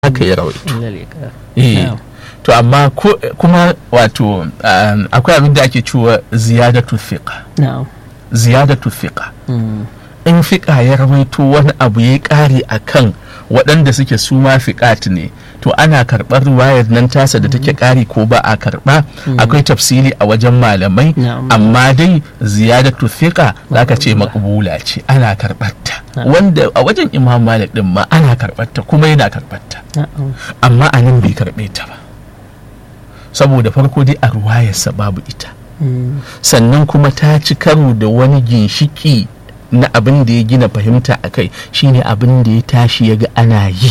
haka ya rawaito Illal iqrar. eh Na'am. to amma ko- kuma wato um, akwai abin da ake cewa ziyadatu thiqa Na'am. ziyadatu thiqa Mm. in fiƙa ya rawaito wani abu ya ƙare a kan waɗanda suke su ma fiƙat ne to ana karɓar ruwayar nan tasa da take ƙari ko ba a karɓa akwai tafsiri a wajen malamai Na'am. amma dai ziyadatu fiƙa za ka ce makbula ce ana karɓarta Na'am. wanda a wajen imam malik din ma ana karɓarta kuma yana karɓarta Na'am. amma a nan bai karɓe ta ba saboda farko dai a ruwayarsa babu ita Mm. sannan kuma ta ci karo da wani ginshiki na abin da ya gina fahimta a kai shine abin da ya tashi ya ga ana yi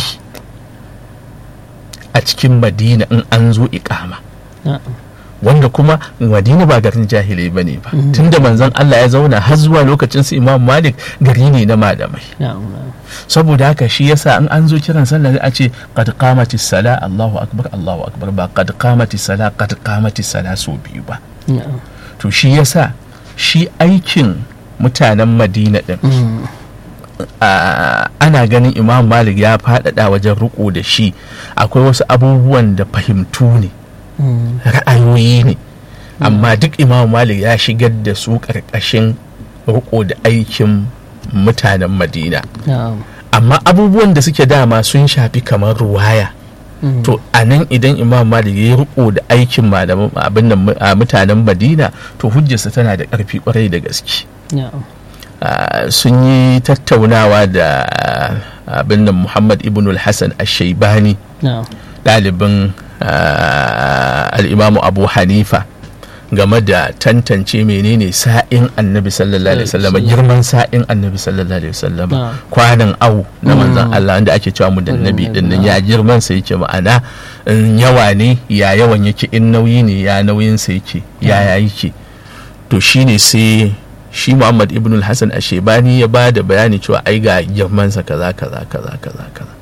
a cikin madina in an zo ikama Na'am. wanda kuma madina ba garin jahilai ba ne ba tunda manzon Allah ya zauna har zuwa lokacin su imam malik gari ne na malamai Na'am. Na'am. saboda haka shi yasa in an zo kiran sallah a ce qad qamatis sala Allahu akbar Allahu akbar ba qad qamatis sala qad qamatis sala so biyu ba Na'am. to shi yasa shi aikin mutanen madina din Mm. a- ana ganin imam malik ya faɗaɗa wajen riko da shi akwai wasu abubuwan da fahimtu ne Mm. ra'ayoyi ne amma duk imam malik ya shigar da su ƙarƙashin riko da aikin mutanen madina Na'am. amma abubuwan da suke dama sun shafi kamar ruwaya Mm. to a nan idan imam malik ya riko da aikin malaman abin nan mu- a mutanen madina to hujjarsa tana da ƙarfi kwarai da gaske Na'am. Ah, sun yi tattaunawa da ah, abin nan muhammad ibn al-hassan al-shaibani Na'am. ɗalibin ah, al'imamu abu hanifa game da tantance menene sa'in annabi sallallahu alaihi wasallam girman sa'in annabi sallallahu alaihi wasallam Na'am. kwanan au na manzon Mm. Allah wanda ake cewa mudannabi Mudannabi, din nan na'am. ya girman sa yake ma'ana in yawa ne ya yawan yake in nauyi ne ya nauyin sa yake ya ya yake to shine sai shi Muhammad ibn al-Hasan Ashebani ya ba da bayani cewa ai ga girman sa kaza kaza kaza kaza kaza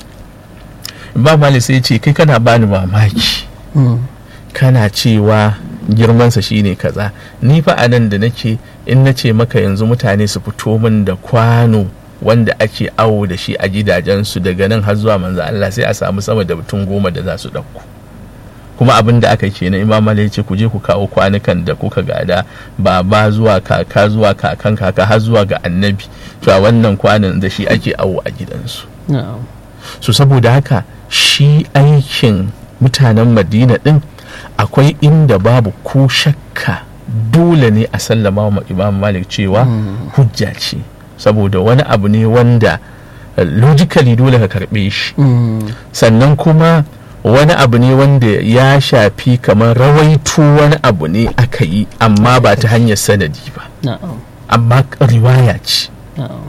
Imam Malik sai ya ce kai kana bani mamaki Mm. kana cewa girmansa shine kaza ni fa a nan da nake in na ce maka yanzu mutane su fito min da kwano wanda ake awo da shi a gidajensu daga nan har zuwa manzo Allah sai a samu sama da mutum goma da za su ɗauko kuma abin da aka ke na imam Malik ya ce ku je ku kawo kwanukan da kuka gada baba zuwa kaka zuwa kakan kaka har zuwa ga annabi to a wannan kwanan da shi ake awo a gidansu Na'am. so saboda haka shi aikin mutanen madina din akwai inda babu ko shakka dole ne a sallama wa imam malik cewa hujja ce saboda wani abu ne wanda eh, logically dole ka karbe shi Mm. sannan kuma wani abu ne wanda ya shafi kamar rawaito wani abu ne aka yi amma ba ta hanyar sanadi ba Na'am. amma riwaya ce Na'am.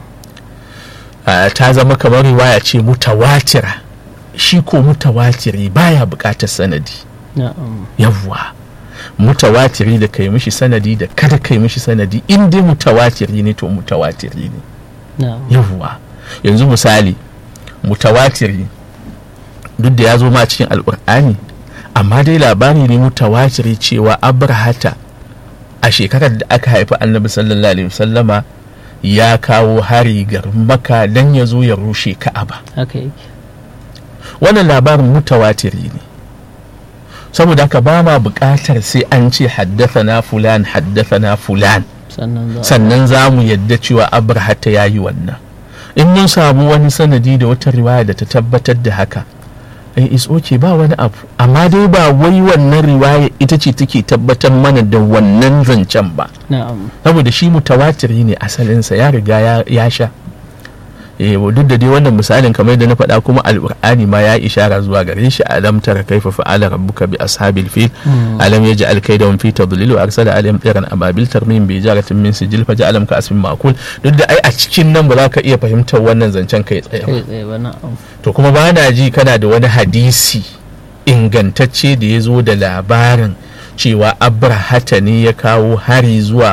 Ah, ta zama kamar riwaya ce mutawatira shi ko mutawatiri baya buƙatar sanadi Na'am. yawwa mutawatiri da kai mishi sanadi da kada kai mishi sanadi in dai mutawatiri ne to mutawatiri ne Na'am. yawwa yanzu misali mutawatiri duk da ya zo ma cikin alƙur'ani amma dai labari ne mutawatiri cewa abrahata a shekarar da aka haifi annabi sallallahu alaihi wasallama ya kawo hari garin maka don ya zo ya rushe ka'aba Haka yake. wannan labarin mutawatiri ne saboda haka ba ma buƙatar sai an ce haddathana fulan haddathana fulan Sannan za a- sannan za mu yadda cewa abrahata ya yi wannan in mun samu wani sanadi da wata riwaya da ta tabbatar da haka eh is okay ba wani abu amma dai ba wai wannan riwaya ita ce take tabbatar mana da wannan zancen ba Na'am. saboda shi mutawatiri ne asalinsa ya riga ya- ya sha eh duk da dai wannan misalin kamar da na faɗa kuma alƙur'ani ma ya ishara zuwa gare shi alam tara kaifa fa'ala rabbuka bi ashabil fil alam yaj'al kaydahum fi tadlil wa arsala alayhim tayran ababil tarmim bi jaratin min sijil fa ja'alam ka asmin ma'kul duk da ai a cikin nan ba za ka iya fahimtar wannan zancen kai tsaye ba Kai tsaye ba na'am. to kuma ba na ji kana da wani hadisi ingantacce da ya zo da labarin cewa abrahata ne ya kawo hari zuwa